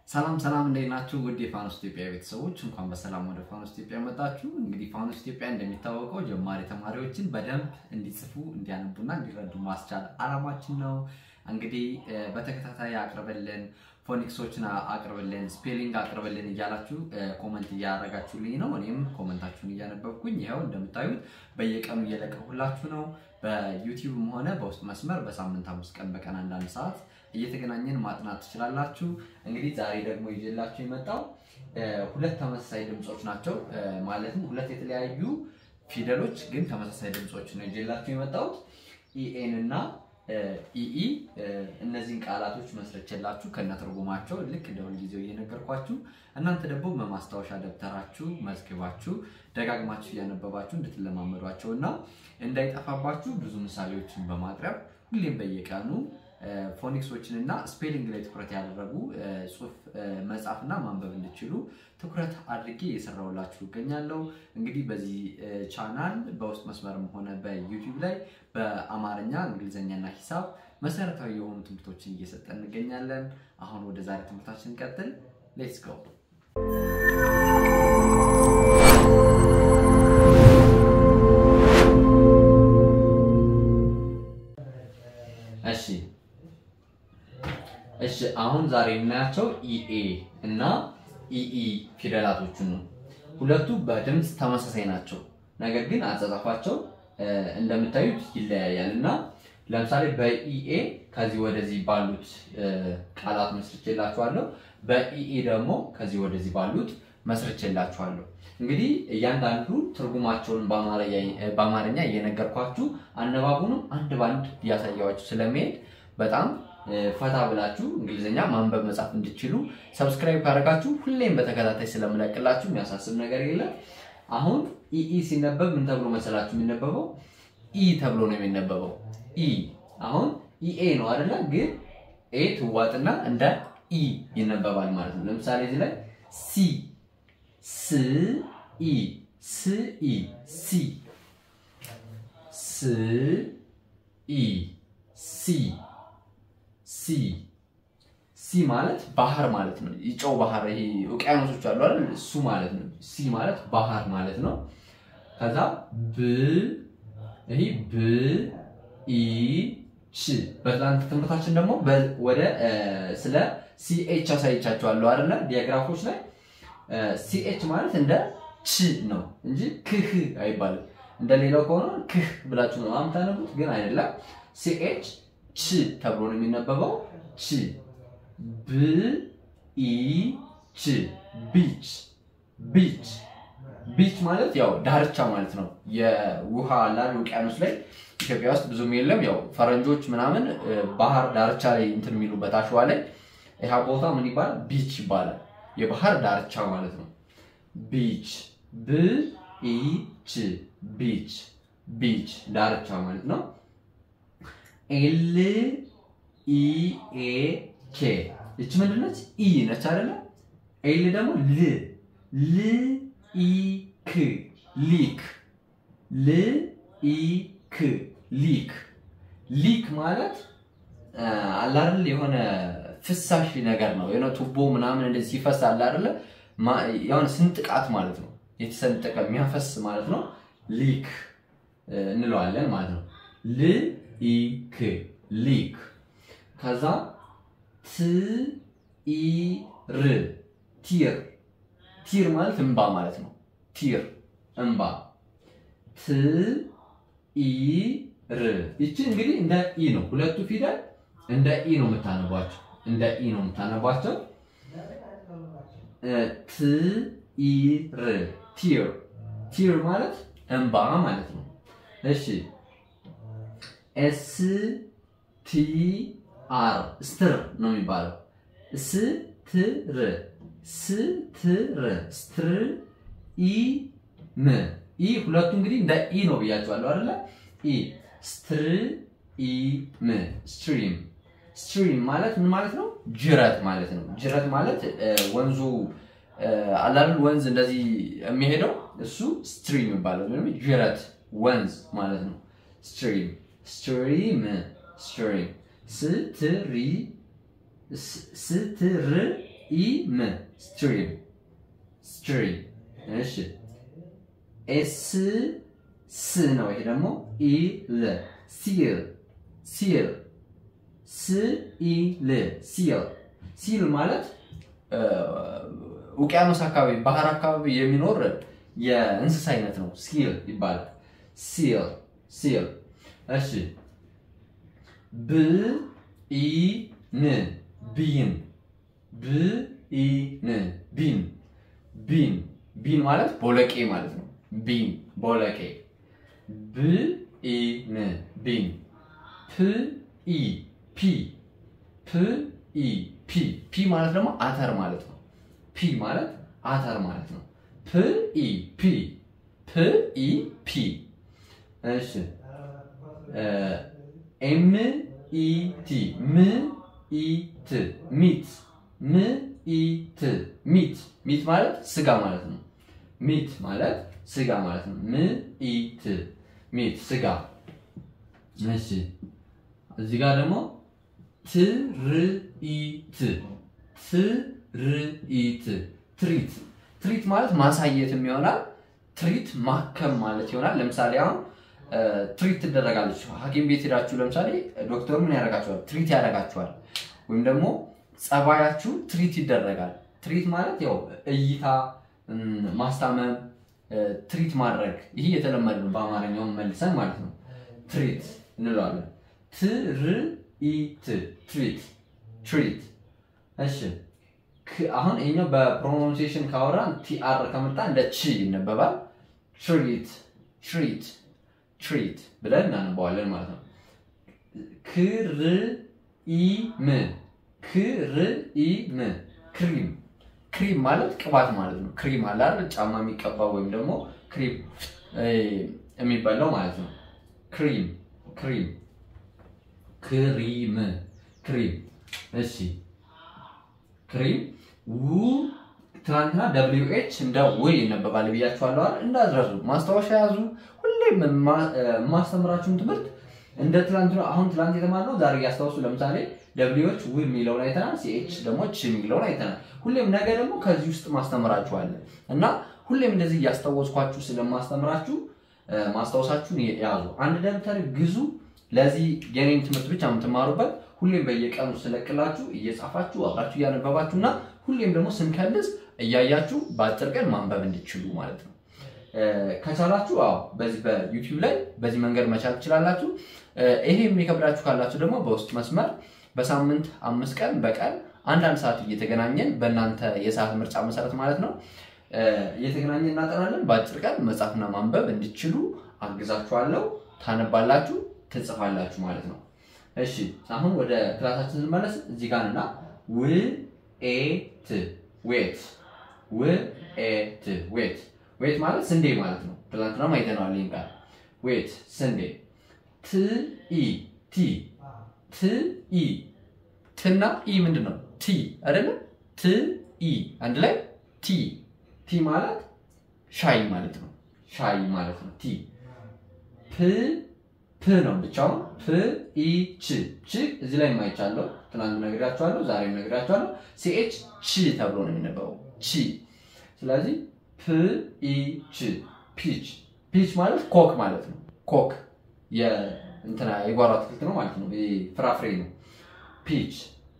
ሰላም ሰላም እንዴት ናችሁ? ውድ የፋኖስ ኢትዮጵያ ቤተሰቦች እንኳን በሰላም ወደ ፋኖስ ኢትዮጵያ መጣችሁ። እንግዲህ ፋኖስ ኢትዮጵያ እንደሚታወቀው ጀማሪ ተማሪዎችን በደንብ እንዲጽፉ እንዲያነቡና እንዲረዱ ማስቻል አላማችን ነው። እንግዲህ በተከታታይ አቅርበልን ፎኒክሶችን አቅርብልን፣ ስፔሊንግ አቅርብልን እያላችሁ ኮመንት እያደረጋችሁልኝ ነው። እኔም ኮመንታችሁን እያነበብኩኝ ይኸው እንደምታዩት በየቀኑ እየለቀሁላችሁ ነው። በዩቲዩብም ሆነ በውስጥ መስመር በሳምንት አምስት ቀን በቀን አንዳንድ ሰዓት እየተገናኘን ማጥናት ትችላላችሁ። እንግዲህ ዛሬ ደግሞ ይዤላችሁ የመጣው ሁለት ተመሳሳይ ድምፆች ናቸው። ማለትም ሁለት የተለያዩ ፊደሎች ግን ተመሳሳይ ድምፆች ነው ይዤላችሁ የመጣሁት ኢኤን እና ኢኢ እነዚህን ቃላቶች መስርቼላችሁ ከነትርጉማቸው ልክ እንደ ሁልጊዜው እየነገርኳችሁ እናንተ ደግሞ በማስታወሻ ደብተራችሁ መዝግባችሁ ደጋግማችሁ እያነበባችሁ እንድትለማመዷቸው እና እንዳይጠፋባችሁ ብዙ ምሳሌዎችን በማቅረብ ሁሌም በየቀኑ ፎኒክሶችን እና ስፔሊንግ ላይ ትኩረት ያደረጉ ጽሁፍ መጻፍና ማንበብ እንድችሉ ትኩረት አድርጌ እየሰራሁላችሁ እገኛለሁ። እንግዲህ በዚህ ቻናል በውስጥ መስመርም ሆነ በዩቲዩብ ላይ በአማርኛ እንግሊዝኛና ሂሳብ መሰረታዊ የሆኑ ትምህርቶችን እየሰጠን እንገኛለን። አሁን ወደ ዛሬ ትምህርታችን እንቀጥል። ሌትስ ጎ። እሺ እሺ አሁን ዛሬ የምናያቸው ኢኤ እና ኢኢ ፊደላቶቹን ነው። ሁለቱ በድምፅ ተመሳሳይ ናቸው፣ ነገር ግን አጻጻፋቸው እንደምታዩት ይለያያል እና ለምሳሌ በኢኤ ከዚህ ወደዚህ ባሉት ቃላት መስርቼላችኋለሁ። በኢኢ ደግሞ ከዚህ ወደዚህ ባሉት መስርቼላችኋለሁ። እንግዲህ እያንዳንዱ ትርጉማቸውን በአማርኛ እየነገርኳችሁ አነባቡንም አንድ በአንድ እያሳያችሁ ስለመሄድ በጣም ፈታ ብላችሁ እንግሊዝኛ ማንበብ መጻፍ እንድችሉ ሰብስክራይብ ካደረጋችሁ ሁሌም በተከታታይ ስለምለቅላችሁ የሚያሳስብ ነገር የለም። አሁን ኢኢ ሲነበብ ምን ተብሎ መሰላችሁ የሚነበበው? ኢ ተብሎ ነው የሚነበበው። ኢ አሁን ኢኤ ነው አይደለ? ግን ኤ ትዋጥና እንደ ኢ ይነበባል ማለት ነው። ለምሳሌ እዚህ ላይ ሲ ስ ኢ ስ ኢ ሲ ስ ኢ ሲ ሲ ሲ ማለት ባህር ማለት ነው። የጨው ባህር ይሄ ውቅያኖሶች አሉ አይደል? እሱ ማለት ነው። ሲ ማለት ባህር ማለት ነው። ከዛ ብ ይሄ ብ ኢ ች በትላንት ትምህርታችን ደግሞ ወደ ስለ ሲኤች አሳይቻቸዋለሁ አይደለ? ዲያግራፎች ላይ ሲኤች ማለት እንደ ች ነው እንጂ ክህ አይባልም። እንደሌላው ከሆነ ክህ ብላችሁ ነው የምታነቡት፣ ግን አይደለም። ሲኤች ች ተብሎ ነው የሚነበበው። ች ብ ኢ ች ቢች ቢች ቢች ማለት ያው ዳርቻ ማለት ነው። የውሃ ላል ውቅያኖስ ላይ ኢትዮጵያ ውስጥ ብዙም የለም። ያው ፈረንጆች ምናምን ባህር ዳርቻ ላይ እንትን የሚሉበት አሸዋ ላይ ይህ ቦታ ምን ይባላል? ቢች ይባላል። የባህር ዳርቻ ማለት ነው። ቢች ብ ኢ ች ቢች ቢች ዳርቻ ማለት ነው። ኤል ኢ ኤ ኬ ይቺ ምንድን ነች? ኢ ነች አይደለ? ኤል ደግሞ ል ል ኢ ክ ሊክ ል ኢ ክ ሊክ ሊክ ማለት አለ አይደል? የሆነ ፍሳሽ ነገር ነው። የሆነ ቱቦ ምናምን እንደዚህ ሲፈስ አለ አይደለ? የሆነ ስንጥቃት ማለት ነው። የተሰንጠቀ የሚያፈስ ማለት ነው። ሊክ እንለዋለን ማለት ነው። ል ኢ ክ ሊክ ከዛ ት ኢ ር ቲር ቲር ማለት እንባ ማለት ነው። ቲር እንባ ት ኢ ር ይቺ እንግዲህ እንደ ኢ ነው። ሁለቱ ፊደል እንደ ኢ ነው የምታነቧቸው፣ እንደ ኢ ነው የምታነቧቸው። ት ኢ ር ቲር ቲር ማለት እንባ ማለት ነው። እሺ ኤስ ቲ አር ስትር ነው የሚባለው። ስትር ስትር ስትር ኢ ም ኢ ሁለቱ እንግዲህ እንደ ኢ ነው ብያቸዋለሁ አይደለ? ኢ ስትር ኢ ም ስትሪም ስትሪም ማለት ምን ማለት ነው? ጅረት ማለት ነው። ጅረት ማለት ወንዙ አላል ወንዝ እንደዚህ የሚሄደው እሱ ስትሪም ይባላል። ወይም ጅረት ወንዝ ማለት ነው። ስትሪም ስትሪም ስትሪም ስትሪ ስትር ኢ ም ስትሪም ስትሪም። እሺ ኤስ ስ ነው። ይሄ ደግሞ ኢ ል ሲል ሲል ስ ኢ ል ሲል ሲል ማለት ውቅያኖስ አካባቢ ባህር አካባቢ የሚኖር የእንስሳ አይነት ነው። ሲል ይባላል። ሲል ሲል። እሺ ብ ኢ ን ቢን ብ ኢ ን ቢን ቢን ቢን ማለት ቦለቄ ማለት ነው። ቢን ቦለቄ ብ ኢ ን ቢን ፕ ኢ ፒ ፕ ኢ ፒ ፒ ማለት ደግሞ አተር ማለት ነው። ፒ ማለት አተር ማለት ነው። ፕ ኢ ፒ ፕ ኢ ፒ እሺ ኤም ኢ ቲ ም ኢ ት ሚት ም ኢ ት ሚት ሚት ማለት ስጋ ማለት ነው። ሚት ማለት ስጋ ማለት ነው። ም ኢ ት ሚት ስጋ። እሺ እዚህ ጋር ደግሞ ትርኢት ትርኢት ትሪት ትሪት ማለት ማሳየትም ይሆናል። ትሪት ማከም ማለት ይሆናል። ለምሳሌ አሁን ትሪት ትደረጋለች። ሐኪም ቤት ሄዳችሁ ለምሳሌ ዶክተሩ ምን ያደርጋችኋል? ትሪት ያደርጋችኋል። ወይም ደግሞ ጸባያችሁ ትሪት ይደረጋል። ትሪት ማለት ያው እይታ ማስታመም፣ ትሪት ማድረግ ይህ የተለመደ ነው። በአማርኛውም መልሰን ማለት ነው ትሪት እንለዋለን። ትርኢት ትሪት ትሪት። እሺ አሁን ይሄኛው በፕሮናንሲዬሽን ካወራን ቲአር ከመጣ እንደ ቺ ይነበባል። ትሪት ትሪት ትሪት ብለን እናነባዋለን ማለት ነው። ክርኢም ክርኢም ክሪም ክሪም ማለት ቅባት ማለት ነው። ክሪም አለ አይደል? ጫማ የሚቀባው ወይም ደግሞ ክሪም የሚባለው ማለት ነው። ክሪም ክሪም ክሪም ክሪም። እሺ ክሪም ው ትናንትና ደብሊው ኤች እንደ ው ይነበባል ብያችኋለሁ አይደል? እንዳትረሱ ማስታወሻ ያዙ። ሁሌም የማስተምራችሁን ትምህርት እንደ ትላንት አሁን ትላንት የተማርነው ዛሬ እያስታውሱ። ለምሳሌ ደብሊዎች ው የሚለውን አይተናል። ሲኤች ደግሞ ች የሚለውን አይተናል። ሁሌም ነገ ደግሞ ከዚህ ውስጥ ማስተምራችኋለን እና ሁሌም እንደዚህ እያስታወስኳችሁ ስለማስተምራችሁ ማስታወሳችሁን ያዙ። አንድ ደብተር ግዙ። ለዚህ የኔን ትምህርት ብቻ የምትማሩበት ሁሌም በየቀኑ ስለቅላችሁ እየጻፋችሁ አብራችሁ እያነበባችሁ እና ሁሌም ደግሞ ስንከልስ እያያችሁ በአጭር ቀን ማንበብ እንዲችሉ ማለት ነው። ከቻላችሁ አዎ በዚህ በዩቲዩብ ላይ በዚህ መንገድ መቻል ትችላላችሁ። ይሄ የሚከብዳችሁ ካላችሁ ደግሞ በውስጥ መስመር በሳምንት አምስት ቀን በቀን አንዳንድ ሰዓት እየተገናኘን በእናንተ የሰዓት ምርጫ መሰረት ማለት ነው እየተገናኘን እናጠናለን። በአጭር ቀን መጻፍና ማንበብ እንዲችሉ አግዛችኋለሁ። ታነባላችሁ፣ ትጽፋላችሁ ማለት ነው። እሺ አሁን ወደ ክላሳችን ስንመለስ እዚህ ጋር እና ውኤት ዌት ውኤት ዌት ዌት ማለት ስንዴ ማለት ነው። ትናንትና አይተነዋል ይህን ቃል ዌት ስንዴ። ትኢ ቲ ትኢ ትና ኢ ምንድን ነው? ቲ አይደለም? ትኢ አንድ ላይ ቲ ቲ ማለት ሻይ ማለት ነው። ሻይ ማለት ነው። ቲ ፕ ፕ ነው ብቻውን ፕ ኢ ች ች እዚህ ላይ የማይቻለው ትናንት ነግራችኋለሁ፣ ዛሬም ነግራችኋለሁ። ሲኤች ቺ ተብሎ ነው የሚነበበው ቺ። ስለዚህ ፕ ኢ ች ፒች ፒች ማለት ኮክ ማለት ነው። ኮክ የእንትና የጓሮ አትክልት ነው ማለት ነው። ፍራፍሬ ነው። ፒች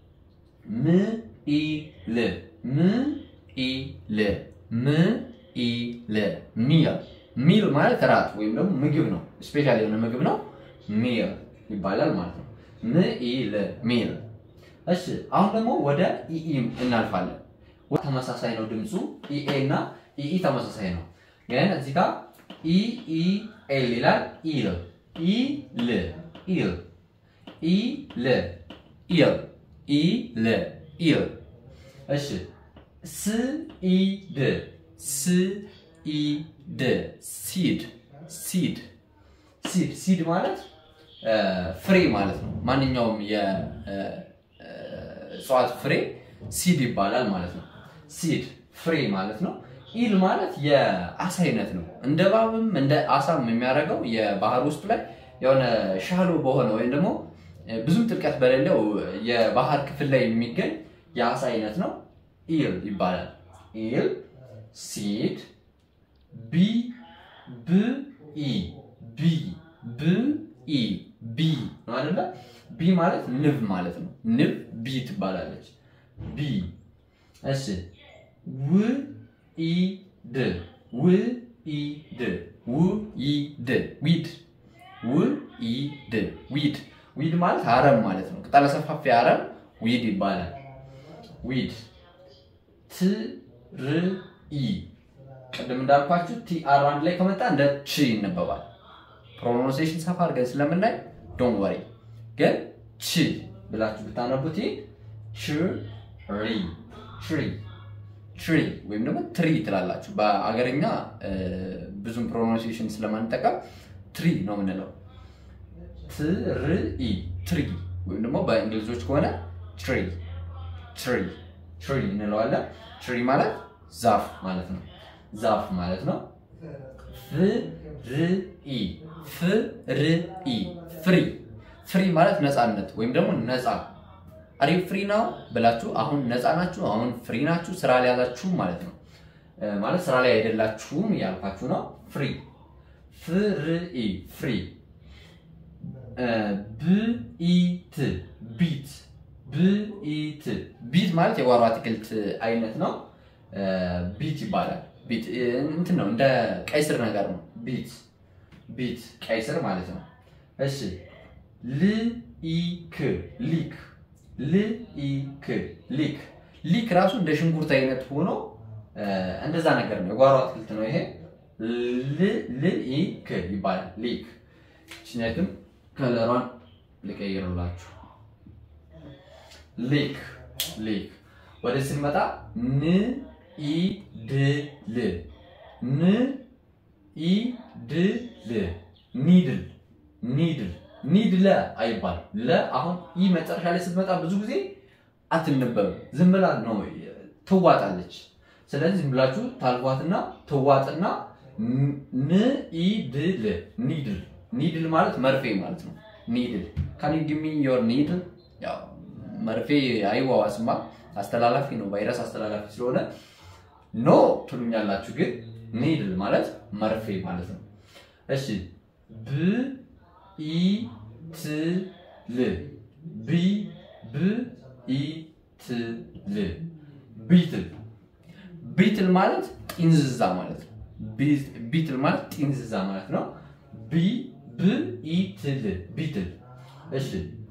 ም ኢ ል ም ኢ ል ም ኢ ል ሚል ሚል ማለት ራት ወይም ደግሞ ምግብ ነው። ስፔሻል የሆነ ምግብ ነው። ሚል ይባላል ማለት ነው። ም ኢ ል ሚል። እሺ አሁን ደግሞ ወደ ኢኢ እናልፋለን። ተመሳሳይ ነው ድምፁ ኢኤ እና ኢኢ ተመሳሳይ ነው። ግን እዚህ ጋር ኢኢ ኤል ይላል ኢል ኢል ኢል ኢል ኢል ኢል ኢል። እሺ ስ ኢ ድ ስ ኢ ድ ሲድ ሲድ ሲድ ሲድ ማለት ፍሬ ማለት ነው። ማንኛውም የእጽዋት ፍሬ ሲድ ይባላል ማለት ነው። ሲድ ፍሬ ማለት ነው። ኢል ማለት የአሳ አይነት ነው። እንደ እባብም እንደ አሳም የሚያደርገው የባህር ውስጥ ላይ የሆነ ሻሎ በሆነ ወይም ደግሞ ብዙም ጥልቀት በሌለው የባህር ክፍል ላይ የሚገኝ የአሳ አይነት ነው። ኢል ይባላል። ኢል ሲድ ቢ ብ ኢ ቢ ብ ኢ ቢ ነው አይደለ? ቢ ማለት ንብ ማለት ነው። ንብ ቢ ትባላለች። ቢ እሺ። ው ኢ ድ ው ኢ ድ ው ኢ ድ ዊድ ው ኢ ድ ዊድ ዊድ ማለት አረም ማለት ነው። ቅጠለ ሰፋፊ አረም ዊድ ይባላል። ዊድ ት ር ኢ ቅድም እንዳልኳችሁ ቲ አር አንድ ላይ ከመጣ እንደ ች ይነበባል። ፕሮናንሴሽን ሰፋ አድርገን ስለምናይ ዶን ወሪ ግን ች ብላችሁ ብታነቡት ች ሪ ትሪ ትሪ ወይም ደግሞ ትሪ ትላላችሁ። በአገርኛ ብዙም ፕሮናንሴሽን ስለማንጠቀም ትሪ ነው የምንለው። ትርኢ ትሪ ወይም ደግሞ በእንግሊዞች ከሆነ ትሪ ትሪ ትሪ እንለዋለን። ትሪ ማለት ዛፍ ማለት ነው። ዛፍ ማለት ነው። ፍርኢ ፍርኢ ፍሪ ፍሪ ማለት ነፃነት ወይም ደግሞ ነፃ አሪ ፍሪ ነው ብላችሁ አሁን ነፃ ናችሁ፣ አሁን ፍሪ ናችሁ፣ ስራ ላይ ያላችሁ ማለት ነው። ማለት ስራ ላይ አይደላችሁም እያልኳችሁ ነው። ፍሪ ፍርኢ ፍሪ ብኢት ቢት ብኢት ቢት ማለት የጓሮ አትክልት አይነት ነው። ቢት ይባላል። ቢት እንትን ነው እንደ ቀይ ስር ነገር ነው። ቢት ቢት ቀይ ስር ማለት ነው። እሺ ልኢክ ሊክ ልኢክ ሊክ ሊክ ራሱ እንደ ሽንኩርት አይነት ሆኖ እንደዛ ነገር ነው። የጓሮ አትክልት ነው ይሄ። ልኢክ ይባላል። ሊክ ችነትም ከለሯን ልቀይርላችሁ። ሊክ ሊክ ወደ ስንመጣ ን ኢ ድ ል ን ኢ ድ ል ኒድል ኒድል ኒድለ አይባል ለ አሁን ኢ መጨረሻ ላይ ስትመጣ ብዙ ጊዜ አትነበብም። ዝም ብላ ነው ትዋጣለች። ስለዚህ ዝም ብላችሁ ታልፏትና ትዋጥና ን ኢ ድ ል ኒድል ኒድል ማለት መርፌ ማለት ነው። ኒድል ካን ዩ ጊቭ ሚ ዮር ኒድል። ያው መርፌ አይዋዋስማ አስተላላፊ ነው፣ ቫይረስ አስተላላፊ ስለሆነ ኖ ትሉኛላችሁ። ግን ኒድል ማለት መርፌ ማለት ነው። እሺ ብ ኢ ት ል ቢ ብ ኢ ት ል ቢትል ቢትል ማለት ጢንዝዛ ማለት ነው። ቢትል ማለት ጢንዝዛ ማለት ነው። ቢ ብ ኢ ት ል ቢትል። እሺ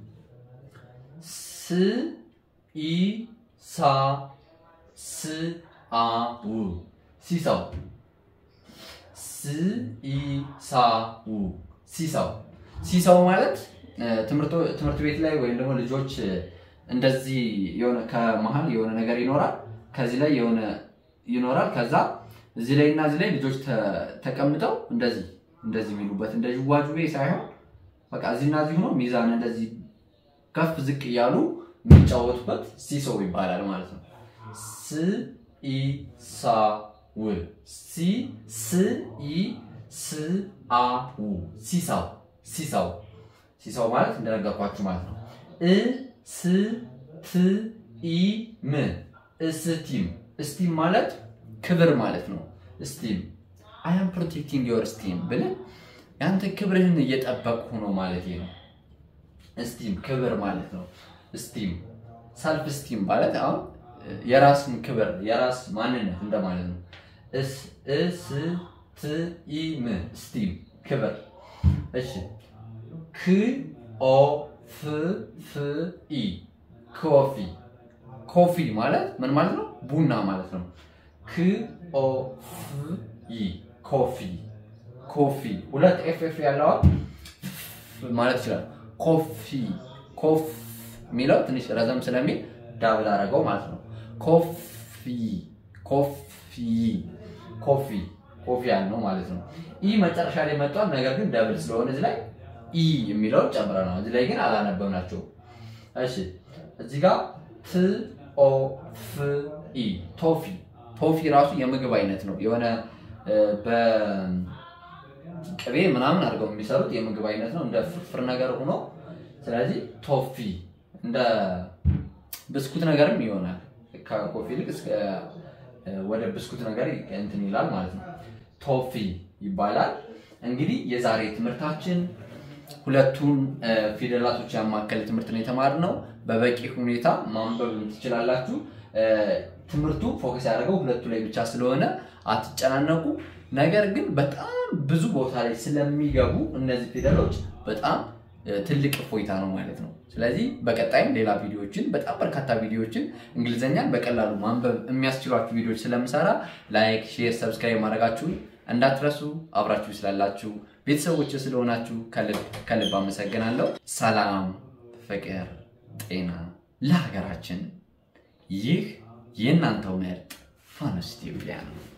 ስ ኢ ሳ ስ አ ው ሲሳው ስ ኢ ሳ ው ሲሳው ሲሳው ማለት ትምህርት ቤት ላይ ወይም ደግሞ ልጆች እንደዚህ የሆነ ከመሀል የሆነ ነገር ይኖራል፣ ከዚህ ላይ የሆነ ይኖራል። ከዛ እዚህ ላይ እና እዚህ ላይ ልጆች ተቀምጠው እንደዚህ እንደዚህ የሚሉበት እንደ ዥዋዥዌ ሳይሆን በቃ እዚህና እዚህ ሆኖ ሚዛን እንደዚህ ከፍ ዝቅ እያሉ የሚጫወቱበት ሲሶ ይባላል ማለት ነው። ስ ኢ ሳ ው ሲ ስ ኢ ስ አ ው ሲሳው ሲሳው ሲሳው ማለት እንደነገርኳችሁ ማለት ነው። እ ስ ት ኢ ም እስቲም እስቲም ማለት ክብር ማለት ነው። እስቲም አይ አም ፕሮቴክቲንግ ዮር ስቲም ብለህ ያንተ ክብርህን እየጠበቅሁ ነው ማለት ነው። እስቲም ክብር ማለት ነው። ስቲም ሰልፍ ስቲም ማለት አሁን የራስን ክብር የራስ ማንነት እንደማለት ነው። እስ እስ ት ኢ ም ስቲም ክብር። እሺ ክ ኦ ፍ ፍ ኢ ኮፊ ኮፊ ማለት ምን ማለት ነው? ቡና ማለት ነው። ክ ኦ ፍ ኢ ኮፊ ኮፊ ሁለት ኤፍ ኤፍ ያለዋል ማለት ይችላል። ኮፊ ኮፍ የሚለው ትንሽ ረዘም ስለሚል ዳብል አደረገው ማለት ነው። ኮፊ ኮፊ ኮፊ ኮፊ ያልነው ማለት ነው። ኢ መጨረሻ ላይ መጥቷል። ነገር ግን ደብል ስለሆነ እዚህ ላይ ኢ የሚለውን ጨምረናል። እዚህ ላይ ግን አላነበብናቸውም። እሺ እዚህ ጋር ት ኦ ፍ ኢ ቶፊ ቶፊ ራሱ የምግብ አይነት ነው። የሆነ በቅቤ ምናምን አድርገው የሚሰሩት የምግብ አይነት ነው። እንደ ፍርፍር ነገር ሆኖ ስለዚህ ቶፊ እንደ ብስኩት ነገርም ይሆናል። ከኮፊ ይልቅ እስከ ወደ ብስኩት ነገር እንትን ይላል ማለት ነው። ቶፊ ይባላል። እንግዲህ የዛሬ ትምህርታችን ሁለቱን ፊደላቶች ያማከለ ትምህርት ነው የተማርነው። በበቂ ሁኔታ ማንበብ ትችላላችሁ። ትምህርቱ ፎከስ ያደረገው ሁለቱ ላይ ብቻ ስለሆነ አትጨናነቁ። ነገር ግን በጣም ብዙ ቦታ ላይ ስለሚገቡ እነዚህ ፊደሎች በጣም ትልቅ እፎይታ ነው ማለት ነው። ስለዚህ በቀጣይም ሌላ ቪዲዮዎችን በጣም በርካታ ቪዲዮዎችን እንግሊዝኛን በቀላሉ ማንበብ የሚያስችሏችሁ ቪዲዮዎች ስለምሰራ ላይክ፣ ሼር፣ ሰብስክራይብ ማድረጋችሁን እንዳትረሱ። አብራችሁ ስላላችሁ ቤተሰቦች ስለሆናችሁ ከልብ ከልብ አመሰግናለሁ። ሰላም፣ ፍቅር፣ ጤና ለሀገራችን። ይህ የእናንተው ምርጥ ፋኖስ ኢትዮጵያ ነው።